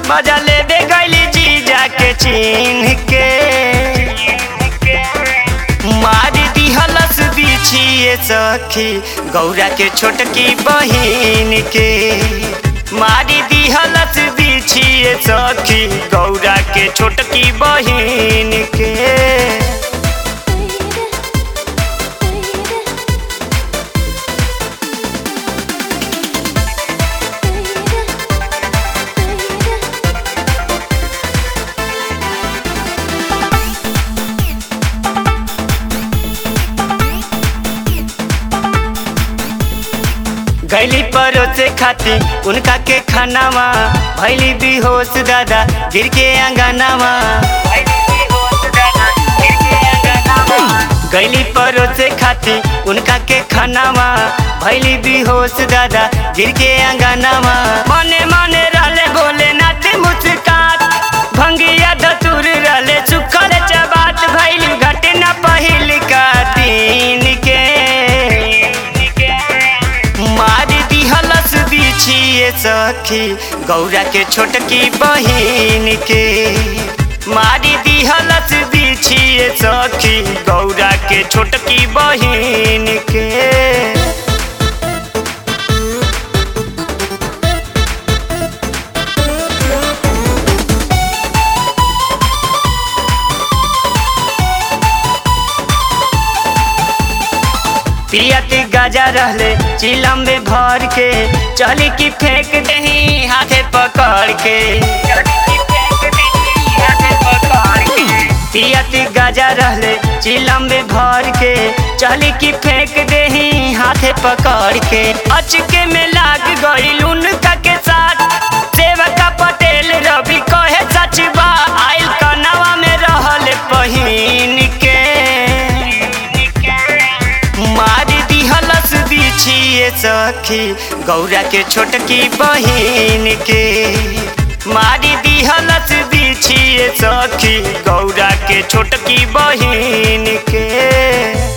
मजा लेबे गईली जीजा के चिन्ह के मारी दिहलस बिछिए सखी गौरा के छोटकी बहिन के मारी दिहलस बिछिए सखी गौरा के छोटकी बहिन के गैली परोसे खाती उनका के खानावा भैली बेहोश दादा गिर के अंगनावा गैली परोसे खाती उनका के खानावा भैली बेहोश दादा गिर के अंगनावा मने मने रहले बोले नाते मुस्कात भंगिया धतुर रहले सुखल चबात भैली घटना पहिल का दिन के मारी दिहलस बिछिए सखी गौरा के छोटकी बहिन के मारी दिहलस बिछिए सखी गौरा के छोटकी बहिन के पियत गाजा रहले चिलम में भर के चली की फेंक दही हाथे पकड़ के पियत गाजा रहले चिलम में भर के चली की फेंक दही हाथे पकड़ के अचके में लाग गई उनका के साथ सेवका पटेल रवि कहे सच बा आइल कनवा में रहल पहिन के मारी दिहलस बिछिए सखी गौरा के छोटकी बहिन के मारी दिहलस बिछिए सखी गौरा के छोटकी बहिन के